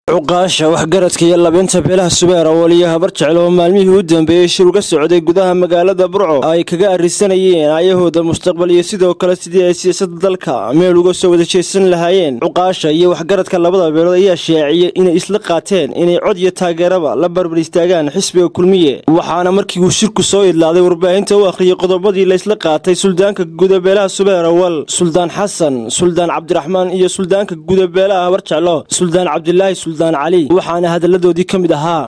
cuqaasha waxgaradka iyo labinta beelaha subeer awal iyo habar jecel oo maalmihii u dambeeyey shir uga socday gudaha magaalada burco ay kaga arrisanayeen ayahooda mustaqbal iyo sidoo kale sidii ay siyaasadda dalka meel uga soo wada jeesan lahaayeen cuqaasha iyo waxgaradka labada beelood ayaa sheeciyey inay isla qaateen inay cod iyo taageeraba la barbar istaagaan xisbiga kulmiye waxaana markii uu shirku soo idlaaday warbaahinta u akhriyey qodobadii laysla qaatay suldaanka guda beelaha subeer awal suldaan xasan suldaan cabdiraxmaan iyo suldaanka guda beelaha habar jeclo suldaan cabdilaahi cali waxaana hadalladoodii ka mid ahaa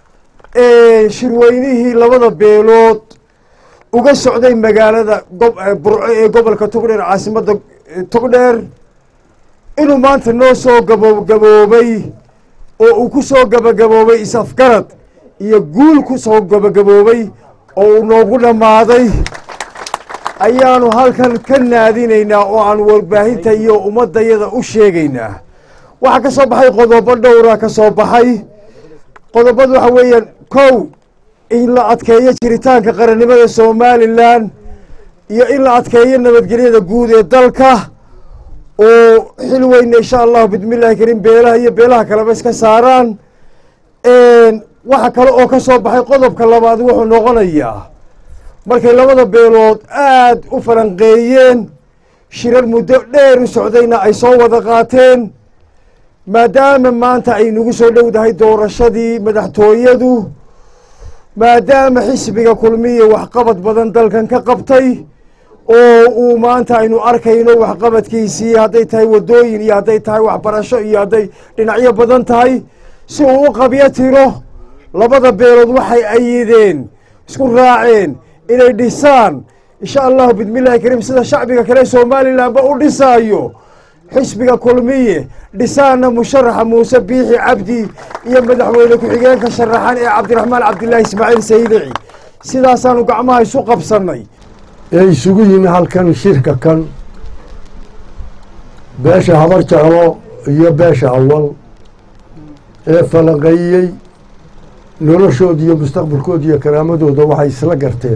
shirweynihii labada beelood uga socday magaalada burco ee gobolka togdheer caasimadda togdheer inuu maanta noo soo gabagaboobay oo uu ku soo gabagaboobay is-afgarad iyo guul ku soo gabagaboobay oo uu noogu dhammaaday ayaanu halkan ka naadinaynaa oo aan warbaahinta iyo ummaddayada u sheegaynaa waxaa ka soo baxay qodobo dhowra ka soo baxay qodobadu waxa weeyaan kow in la adkeeyo jiritaanka qarannimada somalilan iyo in la adkeeyo nabadgelyada guud ee dalka oo xil weyna insha allahu bismillahi kariim beelaha iyo beelaha kaleba iska saaraan waxa kale oo ka soo baxay qodobka labaad wuxuu noqonayaa markay labada beelood aad u falanqeeyeen shirar muddo dheer u socdayna ay soo wada qaateen maadaama maanta ay nagu soo dhowdahay doorashadii madaxtooyadu maadaama xisbiga kulmiya waxqabad badan dalkan ka qabtay oo uu maanta aynu arkayno waxqabadkiisii hadday tahay waddooyin iyo hadday tahay waxbarasho iyo hadday dhinacyo badan tahay si uu u qabyo tiro labada beelood waxay ayideen isku raaceen inay dhisaan insha allahu bismillahi kariim sida shacbiga kale somalilanba u dhisaayo xisbiga kulmiye dhisaana musharaxa muuse biixi cabdi iyo madaxweyne ku-xigeenka sharaxan ee cabdiraxmaan cabdilaahi ismaaciil saydici sidaasaanu gacmaha isu qabsannay ee isugu yimi halkan shirka kan beesha habar jeclo iyo beesha awal ee falanqeeyey noloshooda iyo mustaqbalkooda iyo karaamadooda waxay isla garteen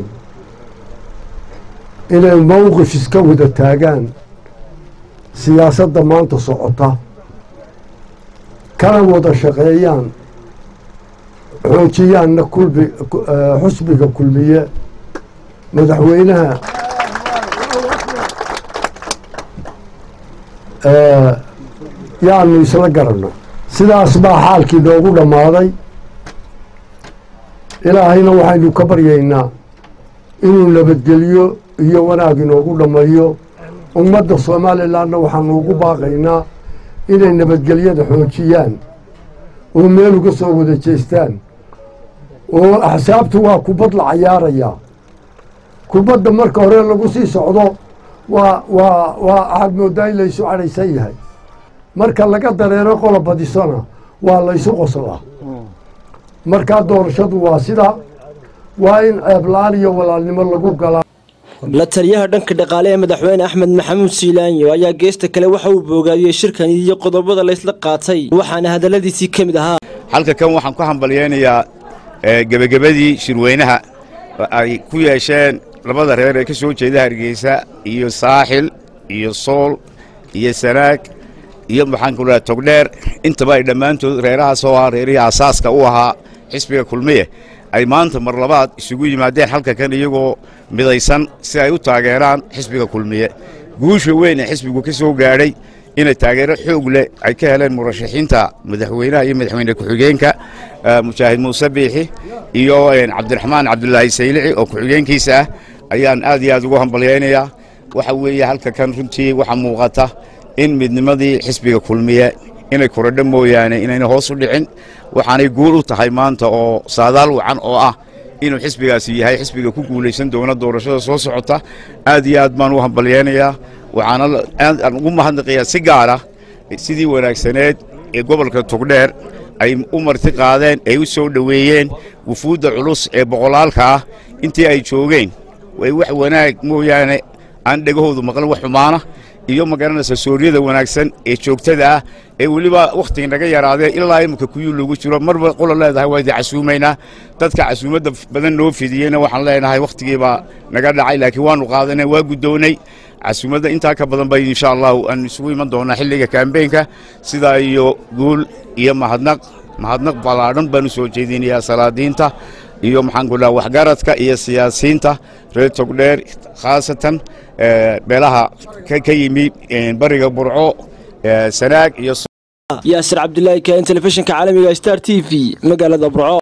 inay mowqif iska wada taagaan siyaasadda maanta socota kana wada shaqeeyaan xoojiyaanna kulbi xusbiga kulmiye madaxweynaha yaanu isla garanno sidaas baa xaalkii noogu dhammaaday ilaahayna waxaynu ka baryaynaa inuu nabadgeliyo iyo wanaag inoogu dhammeeyo ummadda somalilanna waxaanu ugu baaqaynaa inay nabadgelyada xoojiyaan oo meel uga soo wada jeestaan oo axsaabtu waa kubad la cayaarayaa kubadda marka hore lagu sii socdo waa waa waa waxaad moodaa in laysu cadhaysan yahay marka laga dareero qola badisona waa laysu qoslaa markaa doorashadu waa sidaa waa in ceebla-aan iyo walaalnimo lagu galaa la taliyaha dhanka dhaqaale ee madaxweyne axmed maxamuud siilaanyo ayaa geesta kale waxa uu boogaadiyey shirkan iyo qodobada laysla qaatay waxaana hadalladiisii ka mid ahaa halka kan waxaan ku hambalyaynayaa gebagabadii shirweynaha ay ku yeesheen labada reer ee ka soo jeeda hargeysa iyo saaxil iyo sool iyo sanaag iyo maxaanku dhaha togdheer intaba ay dhammaantood reerahaas oo ah reerihii asaaska u ahaa xisbiga kulmiye ay maanta mar labaad isugu yimaadeen halka kan iyagoo midaysan si ay u taageeraan xisbiga kulmiye guusha weyn ee xisbigu ka soo gaadhay inay taageero xoog leh ay ka heleen murashaxiinta madaxweynaha iyo madaxweyne ku-xigeenka mujaahid muuse biixi iyo cabdiraxmaan cabdulaahi saylici oo ku-xigeenkiisa ah ayaan aad iyo aad ugu hambalyaynayaa waxa weeye halka kan runtii waxaa muuqata in midnimadii xisbiga kulmiye inay korodho mooyaane inayna hoos u dhicin waxaanay guul u tahay maanta oo saadaal wacan oo ah inuu xisbigaasi yahay xisbiga ku guulaysan doona doorashada soo socota aad iyo aad baan u hambalyaynayaa waxaana aadaan ugu mahadnaqayaa si gaara sidii wanaagsaneed ee gobolka togdheer ay u marti qaadeen ay u soo dhoweeyeen wufuudda culus ee boqolaalka ah intii ay joogeen way wax wanaag mooyaane aan dhegahoodu maqlin wax xumaana iyo magaranaysa sooriyada wanaagsan ee joogtada ah ee weliba wakhtiga naga yaraadee ilaa iminka kuyuu lagu jiro marba qola leedahay waa idi casuumaynaa dadka casuumadda badan noo fidiyeyna waxaan leenahay wakhtigiibaa naga dhacay laakiin waanu qaadanay waa guddownay casuumadda intaa ka badan bay insha allahu aan isugu iman doonaa xilliga kaambeenka sidaa iyo guul iyo mahadnaq mahadnaq ballaadhan baanu soo jeedinayaa salaadiinta iyo maxaan ku dhaha waxgaradka iyo siyaasiyiinta reer togdheer khaasatan beelaha ka yimi bariga burco sanaag iyo yaasir cabdilaahi kain telefishinka caalamiga star t v magaalada burco